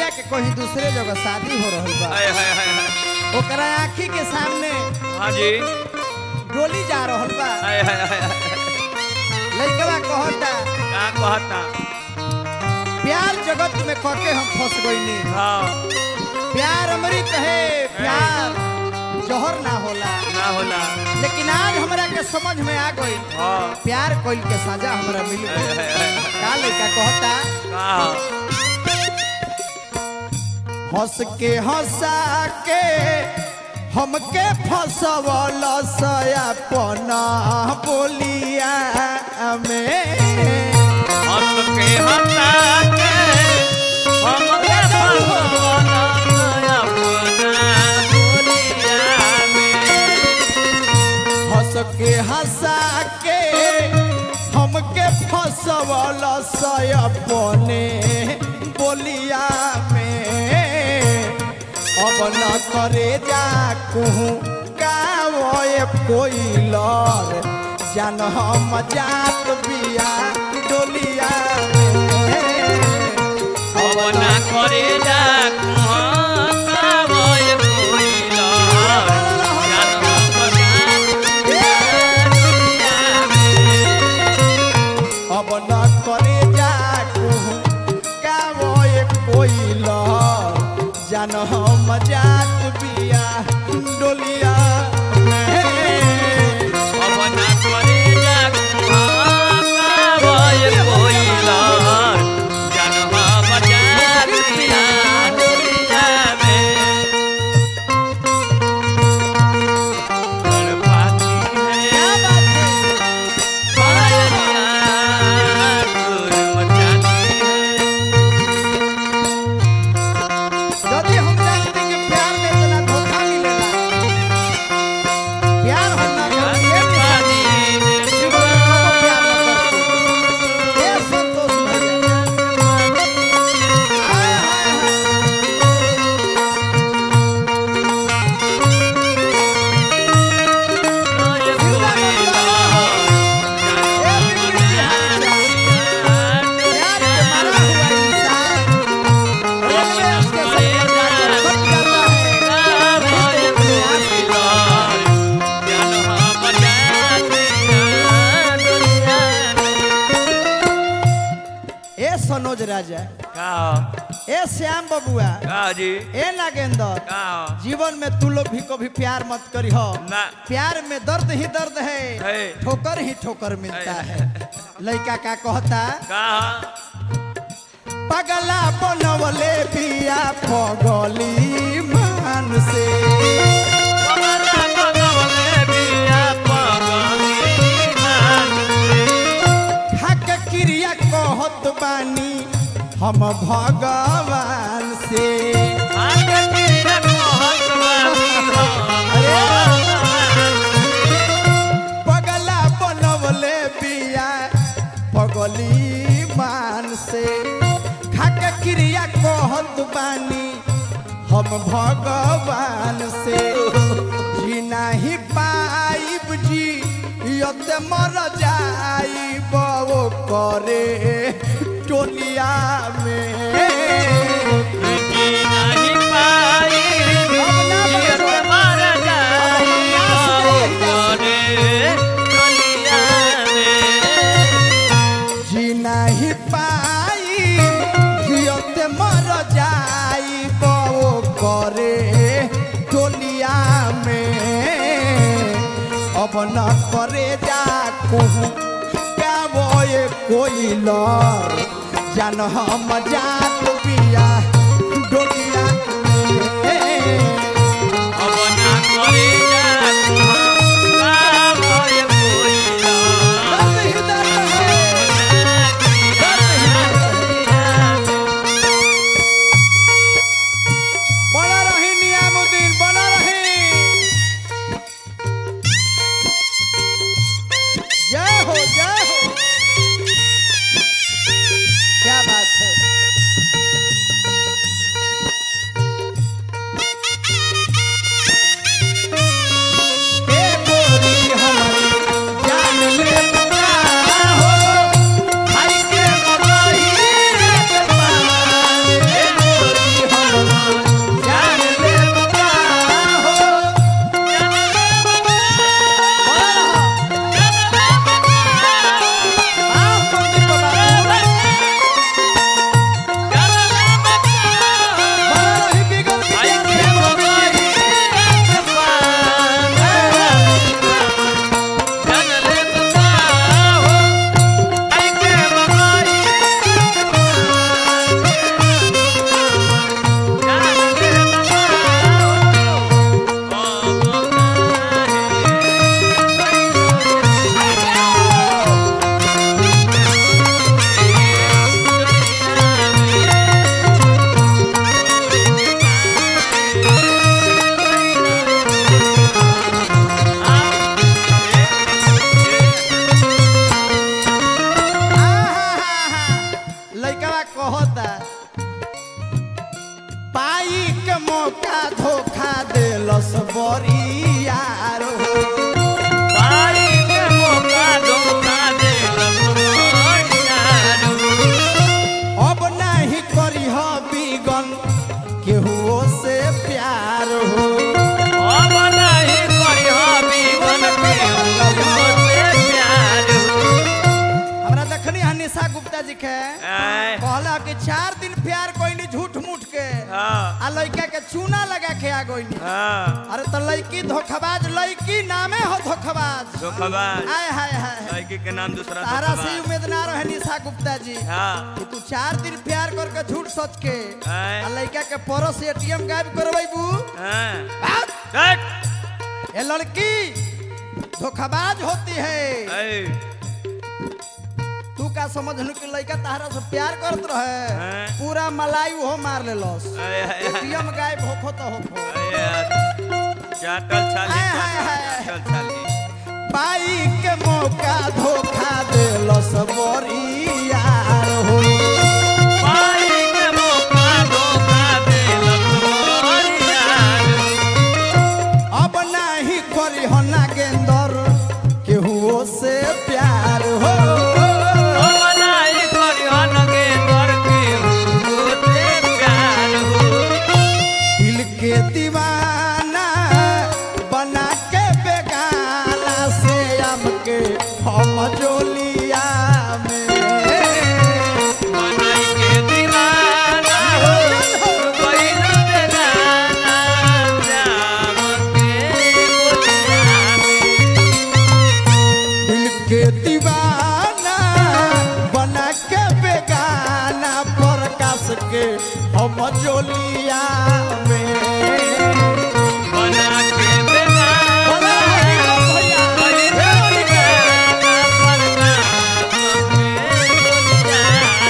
लड़किया के कहीं दूसरे जगह शादी हो रहल बा हाय हाय हाय हाय ओकरा आँखी के सामने हाँ जी डोली जा रहल बा हाय हाय हाय हाय। लड़कवा कहता का कहता प्यार जगत में कके हम फंस गईनी हाँ प्यार अमृत है प्यार जहर ना होला ना होला लेकिन आज हमरा के समझ में आ गई हाँ प्यार कोई के सजा हमरा मिल हाय गई हाय हाय हाय। का लड़का कहता का हंस के हंसा के हमके फसवल सयापना बोलिया में हंस के हंसा के हमके फसवला अपना बोलिया में। हंस के हंसा के हमके फसवल सयापने बोलिया में अब न करे जा कहूँ गावे कोई लर जान हम जात बिया डोलिया में अब ना करे जा कुहाँ कावय कोइला। जान हम दुनिया में। अब न करे जा कहूँ गावे कोई लर जान हम जात बिया डोलिया में अब ना करे जा कुहाँ कावय कोइला। जान हम जात बिया दुनिया में। बर्बादी है क्या बात है यदि हम जानते कि प्यार में इतना धोखा मिलेला प्यार होना ये निशानी जीवन में कबो प्यार न करते ये संतोष भैया हाय हाय हाय ये बिल्कुल बिहार प्यार के मारा हुआ इंसान रेलवे स्टेशन पर जाकर फट जाता है ए सनोज राजा ए श्याम बबुआ ए नागेंद्र जीवन में तू लोग भी कभी प्यार मत करी हो ना। प्यार में दर्द ही दर्द है है। ठोकर ही ठोकर मिलता है। है लड़का का कहता पगला बनवले पिया पगली मान से हक क्रिया कहत बानी हम भगवान से पगला बनवले पिया पगली मान से हक क्रिया कहत बानी हम भगवान से जी नहीं पाइब जी यत मर जाइब वो करे टोलिया में जी नहीं पाई जियत मर जाई वो करे टोलिया में अब न करे जा कहूँ गावे कोई लर जान हम जात बिया डोलिया में दर्द ही दर्द है दर्द ही दर्द है बना रही नियामुद्दीन बना रही जय हो जय हो क्या बात है आ लड़का के चूना लगा के आ गई हाँ अरे तो लड़की धोखाबाज लड़की नामे हो धोखाबाज धोखाबाज आय हाय हाय लड़की के नाम दूसरा तारा से धोखाबाज उम्मीद ना रहे निशा गुप्ता जी हाँ कि तू चार दिन प्यार करके झूठ सोच के आय। आ लड़का के परस एटीएम गायब करबू हाँ देख ये लड़की धोखाबाज होती है ऐ, तू का समझ कि लड़का तारा से प्यार करत रहे हाँ। पूरा मलाई हो मार ले लॉस ऐ, ऐ, ऐ, एटीएम गायब होखो तो होखो ऐ, यार। चाटल छाली आय, हाय, हाय। चाटल छाली पाई के मौका धोखा दे लॉस बोरी यार हो पाई के मौका धोखा देलक मोर यार। अब नहीं करी हो ना गेंदर केहू से प्यार हो हमनाई करिहन गे तोर के होते प्यार हो। दिल के दीवाना बना के बेगाना से हमके हम जोलिया में बनाई के दीवाना हो, गइल बेगाना जाम के बोलिया में। दिल के दीवाना बना के बेगाना प्रकाश के हम जोलिया में बना के बेगाना, बोला हरि बोल भैया। गइल हे बेगाना परनाम के बोलिया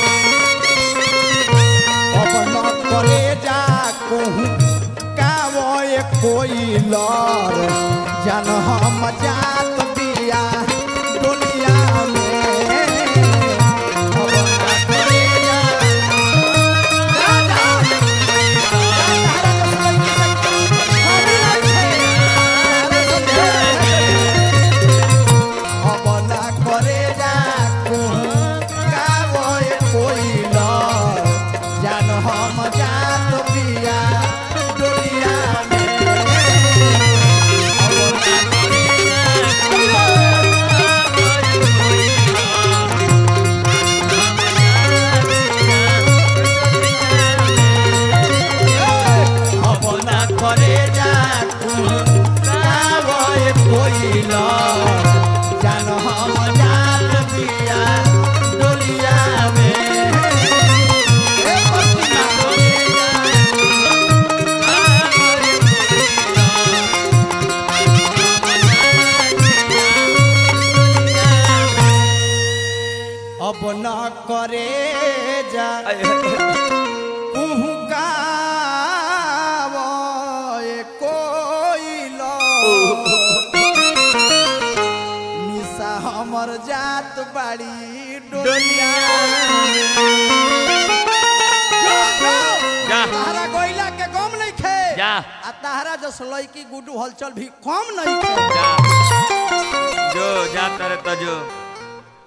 में। अब न करे जा कहूँ कावो ये कोई लर जन हम जात बिया दुनिया में अब न करे जा जा, जा। तारा के सुनई की शक्ति हरी रखे। अब न करे जा कहूँ कावो ये कोई लर जन हम जात बिया दुनिया में अब न अब न करे जा कावो कोई ल जान हम जात बिया डोलिया में ए पतिया अब न करे जा कुहू गावो ये कोई ल निशा हमर जात बाड़ी डोलिया जो, जो। जा। ताहरा गोइला के गम नहीं खे जा। आ ताहरा जस लड़की गुडू हलचल भी कम नहीं खे जा जो जा तर तो जो